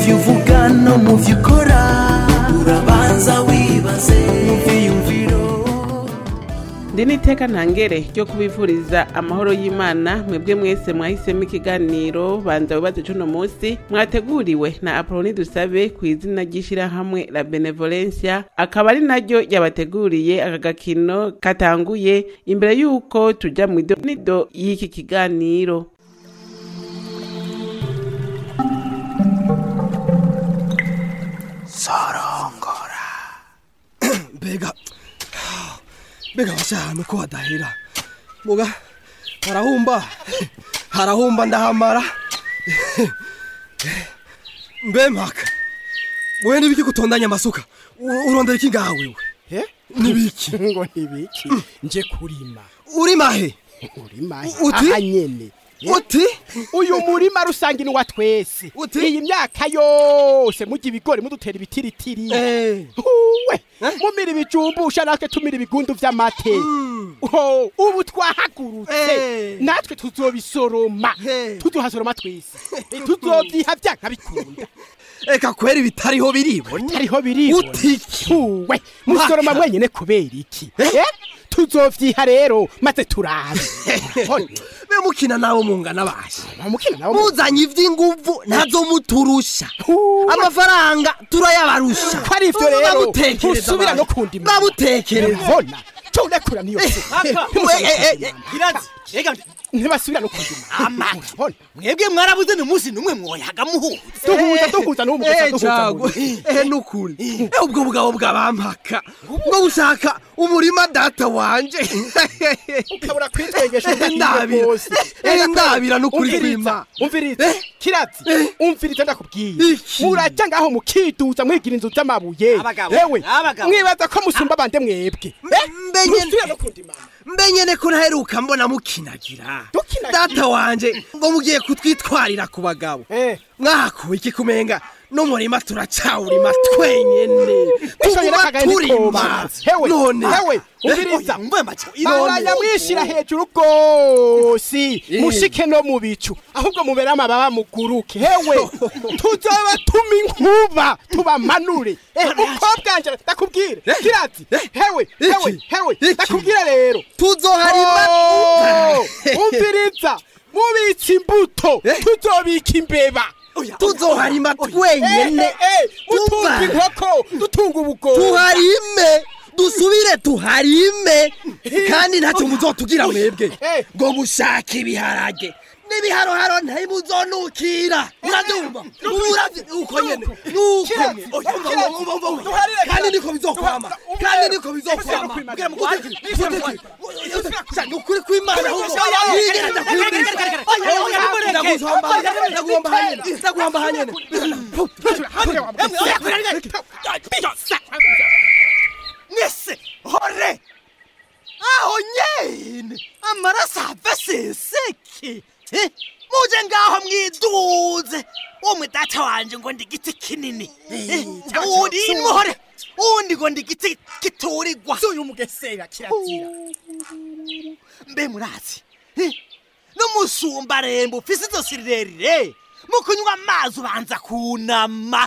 byo uvuga no mu byo ukora urabanza wibaze mu byiyumviro ndi n'iteka ntangere ryo kubifuriza amahoro y'imana mwebwe mwese mwahisemo ikiganiro banza wibaze cuno munsi mwateguriwe na apoloni dusabe ku izina ry'ishyirahamwe la benevolencia akaba ari naryo yabateguriye aka gakino katanguye imbere y'uko tuja mu idonido y'iki kiganiro sorongora mbega mbega bashahanu ko hadahera muga harahumba harahumba ndahamara mbe mpaka wewe nibiki gutondanya amasuka U- urondera iki ngaha wewe Eh? nibiki ngo nibiki nje kurima uri mahe urima Uti? aha nyene Eh? uti uyu murima rusange ni wa twese Uti? iyi myaka yose mujya ibigori mudutera ibitiritiri eh huwe mumira ibijumbusha natwe tumira ibigundu vy'amate Oh, ubu twahagurutse Eh. natwe tuzobisoroma Eh. tuzohasoroma twese tuzovyiha vyanka bikunda eka kweri bitariho biribona hariho biribona Utiki. uwe musoroma Mpaka. mwenyene kubera iki Eh? tuzovyiha rero maze turabe Urabona? be mukina nabo mungana bashe mukina nawo muzanye ivy'inguvu ntazo muturusha amafaranga turayabarusha ko ari ivyo rero Babutekereza ntusubira abantu. no kundi babutekereza mbona cyo urekura niyo Irazi, ega ntibasubira no kundi Amaki. mbona mwebwe mwarabuze ni umunsi numwe mwoyaga muhuza duhuza duhuza n'uwo mugusa Eh, duhuza cago muri. eh nukuri eh ubwo bugabo bwabampaka ngo bushaka umurima data wanje ukabura kwitwegesha ndabira eh ndabira nukuri kwima umviriza Eh? kiratsi umviriza ndakubwiye Iki? muraja ngaho mukiduza mwigira inzu z'amabuye Abagabo, yewe abagabo. mwibaza ko musumba bande mwebwe Eh? mbe nyene- Ntusubira no kundi mama. mbe nyene ko ntaheruka mbona mukinagira Dukinagira? data wanje ngo mugiye kutwitwarira ku bagabo Eh. mwakuwe iki kumenga n'umurima turacawurima twenyene Eshonye tuguma n'akagaye turima nikomanzi. hewe none hewe umviriza mvuye macho bandanya mwishira hejuru rwose mushike no mu bicu ahubwo mubere amababa muguruke hewe tuzoba tuma inkuba tubamanure Eh, umukobwa wanje ndakubwire kiratsi hewe hewe Iki? hewe Iki? ndakubwire rero tuzoharima Oh, umviriza mubitse imbuto tuzobika imbeba tuzoharima twenyene Eh, eh, eh, mutunga Tuba. inkoko dutunga ubugoro tuharime dusubire tuharime kandi ntacyo muzotugira mwebwe Eh. ngo mushake ibiharage n'ibiharoharo ntibuzonukira urabyumva uravye uko nyene nuko Kiratsi, Umva, umva, kiratsi, umva, umva, umva. duharire kandi kiratsi. niko bizokwama Duha- kandi umvira. niko bizokwama Niko Bwira mu bizokwama. guteke, Niko guteke. bizokwama. Ni ukuri kw'Imana ahubwo. Oya, oya, oya, Yigenda oya, oya, kwibwira. oya, oya, Oya, oya, oya, oya, oya, ndaguhamba oya, oya, ndaguhamba oya, hanyene ndaguhamba hanyene mwese hore aho nyene amaraso ava seseki Eh, muje ngaho mwiduze umwe data wanje ngo ndi igiti kinini Eh, uwundi muhore uwundi ngo ndi igiti giturirwa uyu mugesera kirazira mbe murazi Eh, n'umusumba rembo ufise izosi rirerire mu kunywa amazi ubanza kunama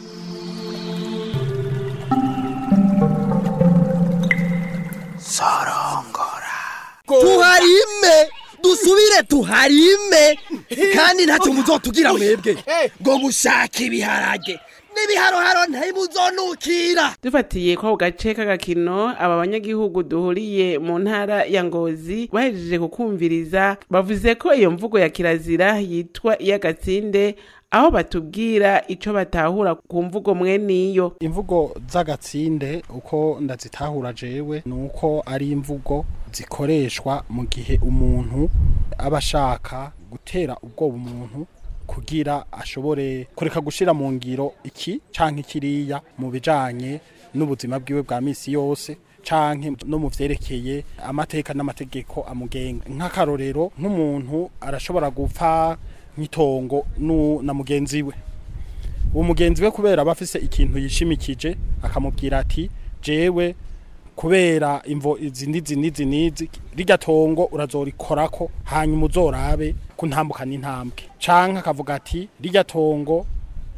sorongora tuharime dusubire tuharime kandi ntacyo muzotugira mwebwe Eh. ngo mushake ibiharage n'ibiharoharo ntibuzonukira dufatiye ko ako gace k'agakino aba banyagihugu duhuriye mu ntara ya ngozi bahejeje kukumviriza bavuze ko iyo mvugo ya kirazira yitwa iy'agatsinde aho batubwira ico batahura ku mvugo mweniyo imvugo z'agatsinde uko ndazitahura jewe ni uko ari imvugo zikoreshwa mu gihe umuntu aba ashaka gutera ubwoba umuntu kugira ashobore kureka gushira mu ngiro iki canke kiriya mu bijanye n'ubuzima bwiwe bwa misi yose canke no mu vyerekeye amateka n'amategeko amugenga nk'akarorero nk'umuntu arashobora gupfa nk'itongo nu- na mugenzi we uwo mugenzi we kubera aba afise ikintu yishimikije akamubwira ati jewe kubera imvo izi n'izi n'izi n'izi rirya tongo urazorikorako hanyuma uzorabe kuntambukana intambwe canke akavuga ati rirya tongo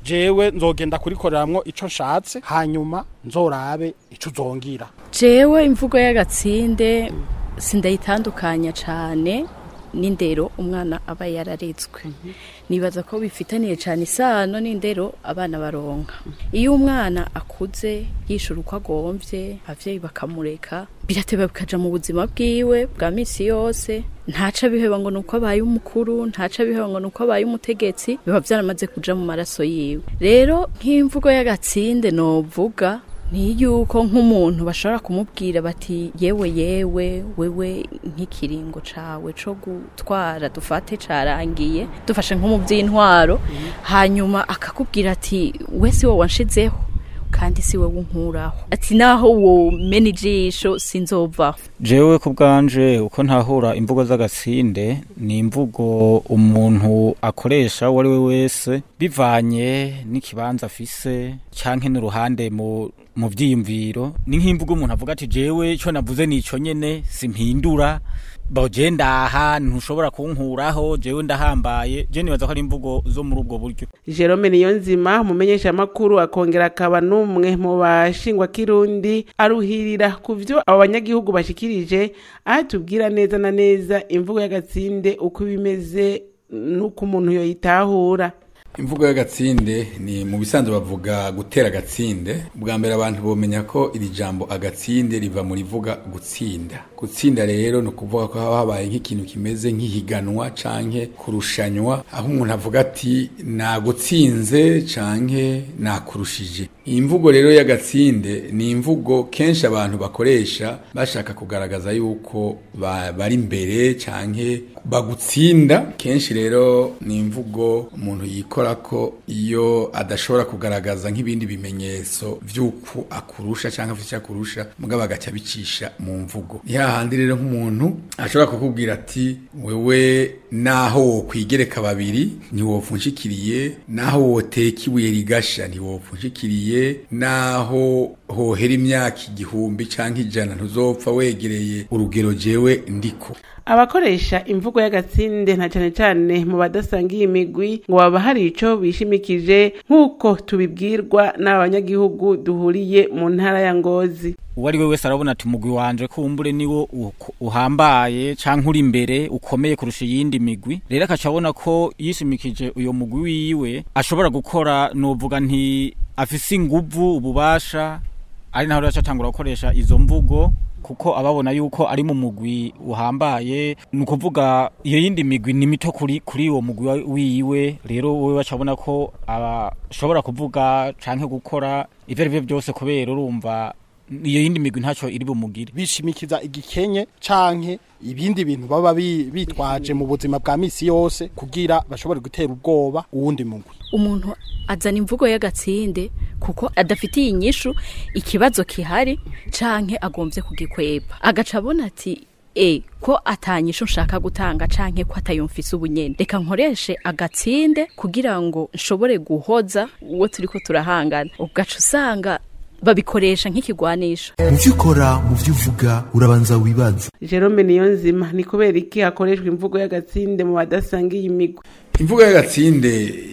jewe nzogenda kurikoreramwo ico nshatse hanyuma nzorabe ico uzongira jewe imvugo y'agatsinde sindayitandukanya cyane n'indero umwana aba yararetswe nibaza ko bifitaniye cyane isano n'indero abana baronka iyo umwana akuze yishura uko agombye ababyeyi bakamureka birateba bikaja mu buzima bwiwe bwa misi yose ntaca biheba ngo nuko abaye umukuru ntaca biheba ngo nuko abaye umutegetsi biba byaramaze kuja mu maraso yiwe rero nk'imvugo y'agatsinde novuga ni yuko nk'umuntu bashobora kumubwira bati yewe yewe wewe nk'ikiringo cawe co gutwara dufate carangiye dufashe nko mu by'intwaro hanyuma akakubwira ati we si wowe wanshizeho kandi si wowe unkuraho ati naho womena ijisho sinzovaho jewe ku bwanje uko ntahura imvugo z'agatsinde ni imvugo umuntu akoresha uwo ari we wese bivanye n'ikibanza afise canke n'uruhande mu mu vyiyumviro ni nk'imvugo umuntu avuga ati jewe ico navuze nico nyene simpindura boje ndaha ntushobora kunkuraho jewe ndahambaye je nibaza ko ari imvugo zo muri ubwo buryo jerome niyonzima umumenyeshamakuru akongera akaba n'umwe mu bashingwa kirundi aruhirira ku vyo abo banyagihugu bashikirije aho tubwira neza na neza imvugo y'agatsinde uko ibimeze n'uko umuntu yoyitahura imvugo y'agatsinde ni mu bisanzwe bavuga gutera agatsinde bwa mbere abantu bomenya ko iri jambo agatsinde riva mu rivuga gutsinda gutsinda rero ni ukuvuga ko haba habaye nk'ikintu kimeze nk'ihiganwa canke kurushanywa aho umuntu avuga ati nagutsinze canke nakurushije iyi mvugo rero y'agatsinde ni imvugo kenshi abantu bakoresha bashaka kugaragaza yuko ba- bari imbere canke bagutsinda kenshi rero ni imvugo umuntu yikora ko iyo adashobora kugaragaza nk'ibindi bimenyetso vy'uko akurusha canke afite icyo akurusha mugabo agaca abicisha mu mvugo ni hahandi rero nk'umuntu ashobora kukubwira ati wewe naho wokwigereka babiri ntiwopfunshikiriye naho woteka ibuye rigasha ntiwopfunshikiriye naho hohera imyaka igihumbi canke ijana ntuzopfa wegereye urugero jewe ndiko abakoresha imvugo y'agatsinde na cane cane mu badasangiye imigwi ngo baba hari ico bishimikije nk'uko tubibwirwa n'abanyagihugu duhuriye mu ntara ya ngozi uwo ari we wese arabona ati umugwi wanje kumbure niwo u- uhambaye canke uri imbere ukomeye kurusha iyindi migwi rero akaca abona ko yishimikije uyo mugwi wiwe ashobora gukora novuga nti afise inguvu ububasha ari naho rero aca atangura gukoresha izo mvugo kuko ababona yuko ari mu mugwi uhambaye ni ukuvuga iyo yindi migwi ni mito kuri kuri uwo mugwi wa- wiwe rero wowe bacabona ko ashobora kuvuga canke gukora ivyo ari vyo byose kubera urumva iyo yindi migwi ntacyo iri bumugire bishimikiza igikenye canke ibindi bintu baba bi- bitwaje mu buzima bwa misi yose kugira bashobore gutera ubwoba uwundi mugwi umuntu azana imvugo y'agatsinde kuko adafitiye inyishu ikibazo kihari canke agombye kugikweba agaca abona ati e ko atanyishu nshaka gutanga canke ko atayumfise ubunyene reka nkoreshe agatsinde kugira ngo nshobore guhoza uwo turiko turahangana ugaca usanga babikoresha nk'ikigwanisho mu byo ukora mu byo uvuga urabanza wibaze jerome niyonzima ni kubera iki hakoreshwa imvugo y'agatsinde mu badasangiye imigwi imvugo y'agatsinde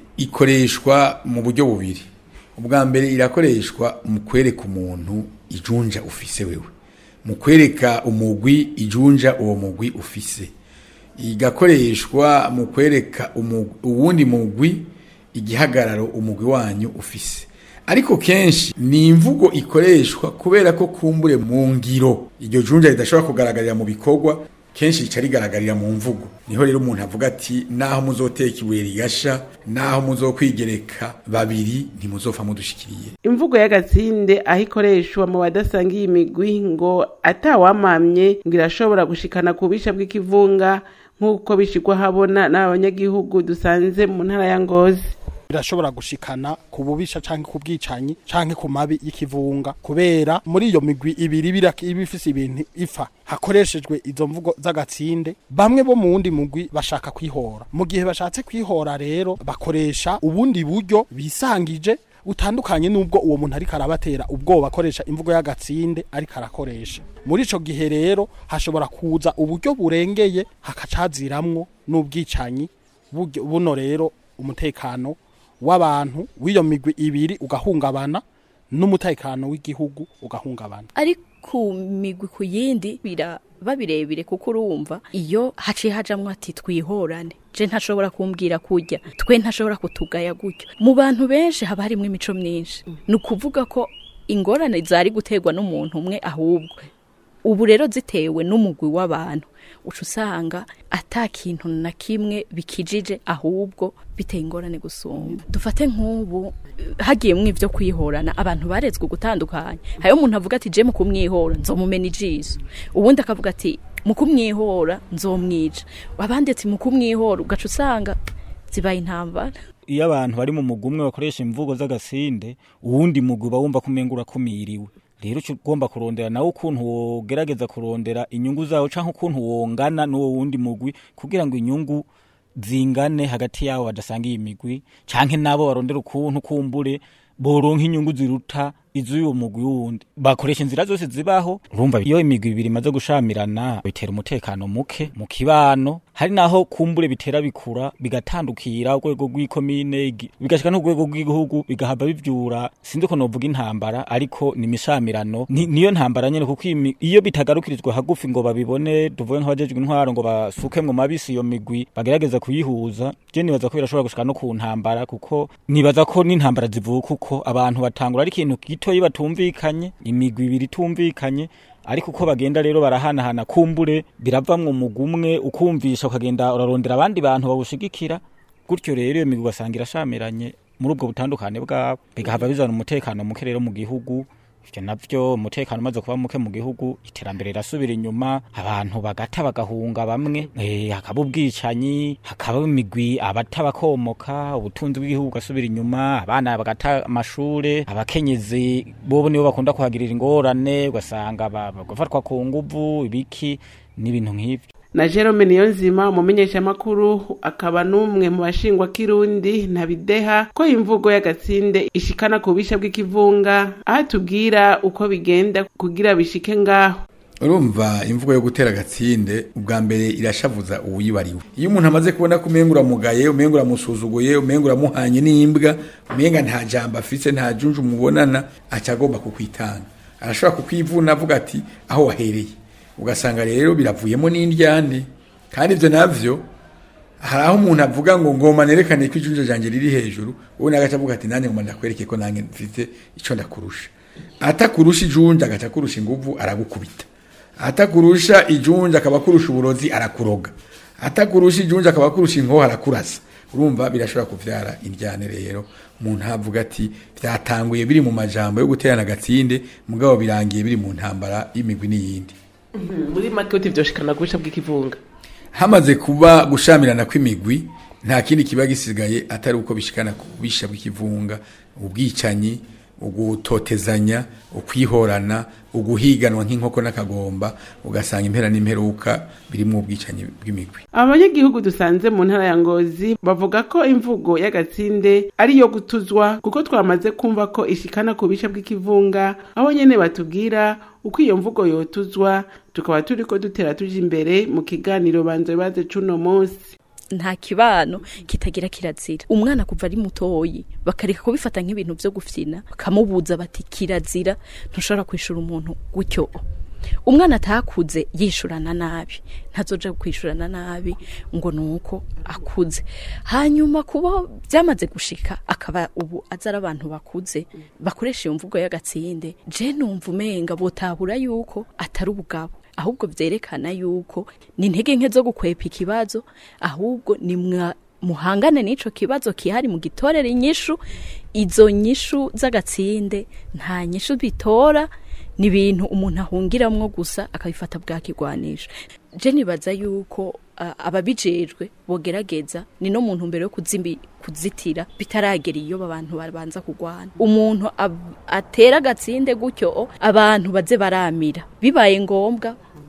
ikoreshwa mu buryo bubiri ubwa mbere irakoreshwa mu kwereka umuntu ijunja ufise wewe mu kwereka umugwi ijunja uwo mugwi ufise igakoreshwa mu kwereka umu- uwundi mugwi igihagararo umugwi wanyu ufise ariko kenshi ni imvugo ikoreshwa kubera ko kumbure mu ngiro iryo junja ridashobora kugaragarira mu bikorwa kenshi rica rigaragarira mu mvugo niho rero umuntu avuga ati naho muzoteka ibuye rigasha naho muzokwigereka babiri ntimuzopfa mudushikiriye imvugo y'agatsinde aho ikoreshwa mu badasangiye imigwi ngo atawamamye ngo irashobora gushikana ku bisha bw'ikivunga nk'uko bishigwa habona n'abanyagihugu dusanze mu ntara ya ngozi birashobora gushikana ku bubisha canke ku bwicanyi canke ku mabi y'ikivunga kubera muri iyo migwi ibiri bira- iba ifise ibintu ifa hakoreshejwe izo mvugo z'agatsinde bamwe bo mu wundi mugwi bashaka kwihora mu gihe bashatse kwihora rero bakoresha ubundi buryo bisangije utandukanye n'ubwo uwo muntu ariko arabatera ubwoba akoresha imvugo y'agatsinde ariko arakoresha muri ico gihe rero hashobora kuza uburyo burengeye hakacaziramwo n'ubwicanyi buryo- buno rero umutekano w'abantu w'iyo migwi ibiri ugahungabana n'umutekano w'igihugu ugahungabana ari ku migwi ku yindi biraba birebire kuko urumva iyo haciye hajamwo ati twihorane je ntashobora kumbwira kurya twe ntashobora kutugaya gutyo mu bantu benshi haba harimo imico myinshi ni ukuvuga ko ingorane zari guterwa n'umuntu umwe ahubwo ubu rero zitewe n'umugwi w'abantu uca usanga ata kintu na kimwe bikijije ahubwo biteye ingorane gusumba dufate nk'ubu hagiyemwo ivyo kwihorana abantu barezwe gutandukanya hariho umuntu avuga ati je mu kumwihora nzomumena ijiso ubundi akavuga ati mu kumwihora nzomwica abandi ati mu kumwihora ugaca usanga zibaye intambara iyo abantu bari mu mugwi umwe bakoresha imvugo z'agasinde uwundi mugwi uba wumva ko umenga urakumiriwe rero uca ugomba kurondera nawe ukuntu wogerageza kurondera inyungu zawe canke ukuntu wongana n'uwo wundi mugwi kugira ngo inyungu zingane hagati yabo badasanga iyi migwi canke nabo barondera ukuntu kumbure boronka inyungu ziruta iz'uwo mugwi wundi bakoresha inzira zose zibaho urumva iyo imigwi ibiri imaze gushamirana bitera umutekano muke mu kibano hari naho kumbure bitera bikura bigatandukira urwego rw'ikomine igi- bigashika n'urwego rw'igihugu bigahava bivyura sinzi ko novuga intambara ariko ni imishamirano Ni- niyo ntambara nyene kuko iyi mi- iyo bitagarukirizwa hagufi ngo babibone tuvuge nk'abajejwe intwaro ngo basuke mu mabisi iyo migwi bagerageza kuyihuza je nibaza ko birashobora gushika no ku ntambara kuko nibaza ko n'intambara zivuka uko abantu batangura ari ikintu gitoyi batumvikanye imigwi ibiri itumvikanye ariko uko bagenda rero barahanahana kumbure biravamwo umugwi umwe ukumvisha ukagenda urarondera abandi bantu bawushigikira gutyo rero iyo migwi ugasanga irashamiranye muri ubwo butandukane bwabo bigahava bizana umutekano muke rero mu gihugu ivyo navyo umutekano umaze kuba muke mu gihugu iterambere rirasubira inyuma abantu bagata bagahunga bamwe eh, hakaba ubwicanyi hakaba imigwi abata bakomoka ubutunzi bw'igihugu bugasubira inyuma abana bagata amashure abakenyezi bobo nibo bakunda kuhagirira ingorane ugasanga ba- bagafatwa ku nguvu ibiki n'ibintu nk'ivyo na Jerome Niyonzima umumenyeshamakuru akaba n'umwe mu bashingwa kirundi ntabideha ko imvugo y'agatsinde ishikana ku bisha bw'ikivunga aho atubwira uko bigenda kugira bishike ngaho urumva imvugo yo gutera agatsinde ubwa mbere irashavuza uwuyibariwe iyo umuntu amaze kubona ko umenga uramugaye umenga uramusuzuguye umenga uramuhanye n'imbwa umenga nta jambo afise nta junju mubonana aca agomba kukwitanga arashobora kukwivuna avuga ati aho wahereye ugasanga rero biravuyemo n'indyane kandi ibyo navyo hari aho umuntu avuga ngo ngoma nerekane ko ijunja ryanjye riri hejuru wowe nagaca avuga ati nanjye ngoma ndakwereke ko nanjye mfite icyo ndakurusha atakurusha ijunja agaca akurusha inguvu aragukubita atakurusha ijunja akaba akurusha uburozi arakuroga atakurusha ijunja akaba akurusha inkoho arakurasa urumva birashobora kuvyara indyane rero umuntu avuga ati byatanguye biri mu majambo yo guterana agatsinde mugabo birangiye biri mu ntambara y'imigwi n'iyindi muri make uti vyoshikana ku bisha bw'ikivunga hamaze kuba gushamirana kw'imigwi nta kindi kiba gisigaye atari uko bishikana ku bisha bw'ikivunga ubwicanyi ugutotezanya ukwihorana uguhiganwa nk'inkoko n'akagomba ugasanga impera n'imperuka birimo ubwicanyi bw'imigwi abanyagihugu dusanze mu ntara ya ngozi bavuga ko imvugo y'agatsinde ari iyo gutuzwa kuko twamaze kumva ko ishikana ku bisha bw'ikivunga aho nyene batubwira uko iyo mvugo yotuzwa tukaba turiko dutera tuja imbere mu kiganiro banza bibaze c'uno munsi nta kibano kitagira kirazira umwana kuva ari mutoyi bakareka kubifata nk'ibintu vyo gufyina bakamubuza bati kirazira ntushobora kwishura umuntu gutyo umwana atakuze yishurana nabi ntazoja kwishurana nabi ngo nuko akuze hanyuma kuba byamaze gushika akaba ubu aza ari abantu bakuze bakoresha iyo mvugo y'agatsinde je numva umenga botabura yuko atari ubugabo ahubwo vyerekana yuko ni intege nke zo gukwepa ikibazo ahubwo ni mwa muhangane n'ico kibazo kihari mu gitorera inyishu izo nyishu z'agatsinde nta nyishu bitora ni ibintu umuntu ahungiramwo gusa akabifata bwakigwanisha je nibaza yuko uh, ababijejwe bogerageza ni no muntu mbere yo kuzimbi kuzitira bitaragera iyo abantu babanza kugwana umuntu ab- atera agatsinde gutyo abantu baze baramira bibaye ngombwa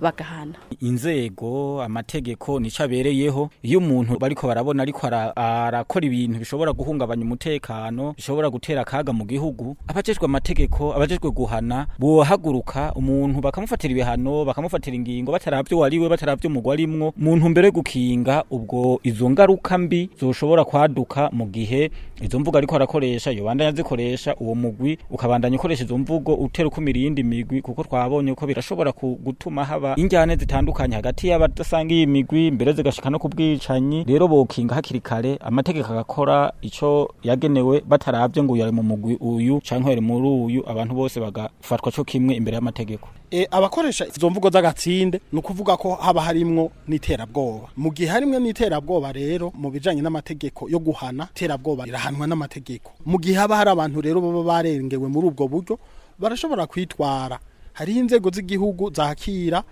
bagahana inzego amategeko nico abereyeho iyo umuntu bariko barabona ariko ara- arakora ibintu bishobora guhungabanya umutekano bishobora gutera akaga mu gihugu abajejwe amategeko abajejwe guhana bohaguruka umuntu bakamufatira ibihano bakamufatira ingingo bataravyo wariwe bataravyo umugwa arimwo mu ntumbero yo gukinga ubwo izo ngaruka mbi zoshobora kwaduka mu gihe izo mvugo ariko arakoresha yobandanya zikoresha uwo mugwi ukabandanya ukoresha izo mvugo utera ukumira iyindi migwi kuko twabonye ko birashobora ku- gutuma haba injyane zitandukanye hagati y'abadasanga iyi migwi mbere zigashika no ku bwicanyi rero bokinga hakiri kare amategeko agakora ico yagenewe bataravye ngo uyu ari mu mugwi uyu canke ari muri uyu abantu bose bagafatwa co kimwe imbere y'amategeko e, abakoresha izo mvugo z'agatsinde ni ukuvuga ko haba harimwo n'iterabwoba mu gihe harimwo n'iterabwoba rero mu bijanye n'amategeko yo guhana iterabwoba rirahanwa n'amategeko mu gihe haba hari abantu rero baba barengewe muri ubwo buryo barashobora kwitwara hariho inzego z'igihugu zakira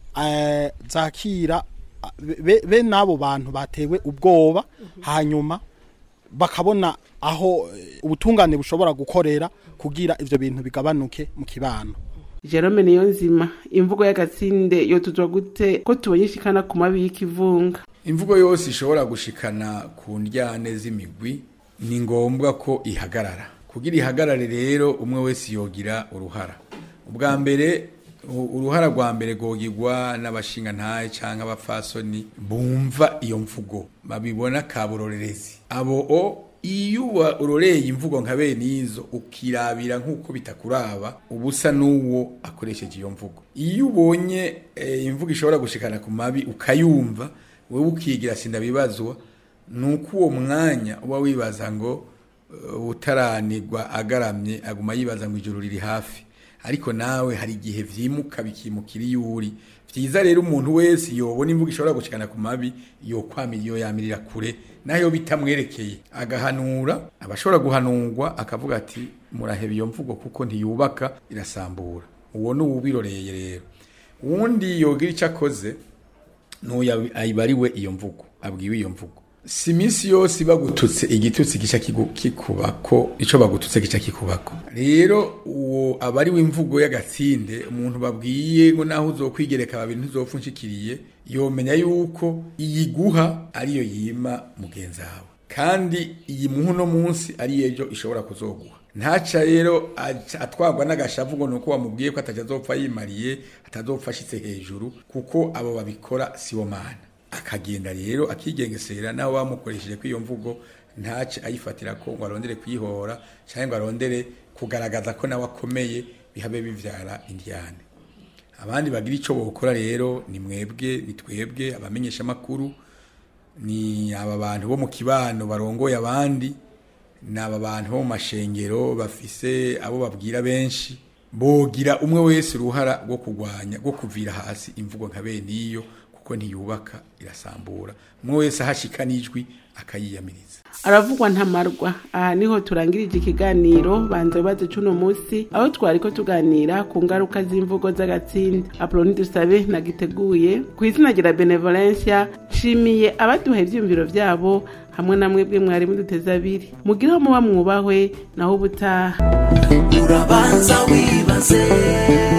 eh, zakira be- be be n'abo bantu batewe ubwoba hanyuma bakabona aho eh, ubutungane bushobora gukorera kugira ivyo bintu bigabanuke mu kibano jerome niyo nzima imvugo y'agatsinde yotuzwa gute ko tubonye ishikana ku mabi y'ikivunga imvugo yose ishobora gushikana ku ndyane z'imigwi ni ngombwa ko ihagarara kugira ihagarare rero umwe wese yogira uruhara ubwa mbere u- uruhara rwa mbere rwogirwa n'abashingantahe cyangwa abapfasoni bumva iyo mvugo babibona kaburorerezi abo o iyo uba uroreye imvugo nka bene izo ukirabira nk'uko bitakuraba uba usa n'uwo akoresheje iyo mvugo iyo ubonye eh, imvugo ishobora gushikana ku mabi ukayumva wowe ukigira sindabibazwa ni uko uwo mwanya uba wibaza ngo eh, utaranirwa agaramye aguma yibaza ngo ijoro riri hafi ariko nawe hari igihe vyimuka bikimukira iyo uri vyiza rero umuntu wese yobona imvugo ishobora gushikana ku mabi yokwamira iyo yamirira kure nayo bitamwerekeye agahanura abashobora guhanurwa akavuga ati muraheba iyo mvugo kuko ntiyubaka irasambura uwo ni uwubiroreye rero uwundi yogira icyo akoze n'uyu ayibariwe iyo mvugo abwiwe iyo mvugo si iminsi yose bagututse igitutsi gica kigu- kikubako ico bagututse gica kikubako rero uwo abariwe imvugo y'agatsinde umuntu babwiye ngo naho uzokwigereka babiri ntuzopfa unshikiriye yomenya yuko iyiguha ariyo yima mugenzi wawe kandi iyi muhu no munsi ari ejo ishobora kuzoguha ntaca rero aca- atwarwa n'agashavu ngo nuko wamubwiye ko atajya azopfa yimariye atazopfa ashitse hejuru kuko abo babikora sibo mana akagenda rero akigengesera nawe bamukoresheje kw'iyo mvugo ntace ayifatira ko ngo arondere kwihora cyangwa ngo arondere kugaragaza ko nawe akomeye bihabe bivyara indyane abandi bagira ico bokora rero ni mwebwe ni twebwe abamenyesha makuru ni aba bantu bo mu kibano barongoye abandi ni aba bantu bo mu mashengero bafise abo babwira benshi bogira umwe wese uruhara rwo kurwanya rwo kuvira hasi imvugo nka bene iyo kuko ntiyubaka irasambura umwe wese ahashika n'ijwi akayiyamiriza aravugwa ntamarwa aha niho turangirije ikiganiro banza bibazo c'uno musi aho twariko tuganira ku ngaruka z'imvugo z'agatsinda apoloni dusabe nagiteguye ku izina rya benevolencia nshimiye abaduha ivyiyumviro vyabo hamwe na mwebwe mwari muduteze abiri mugireho muba mwubahwe naho ubutaha urabanza wibaze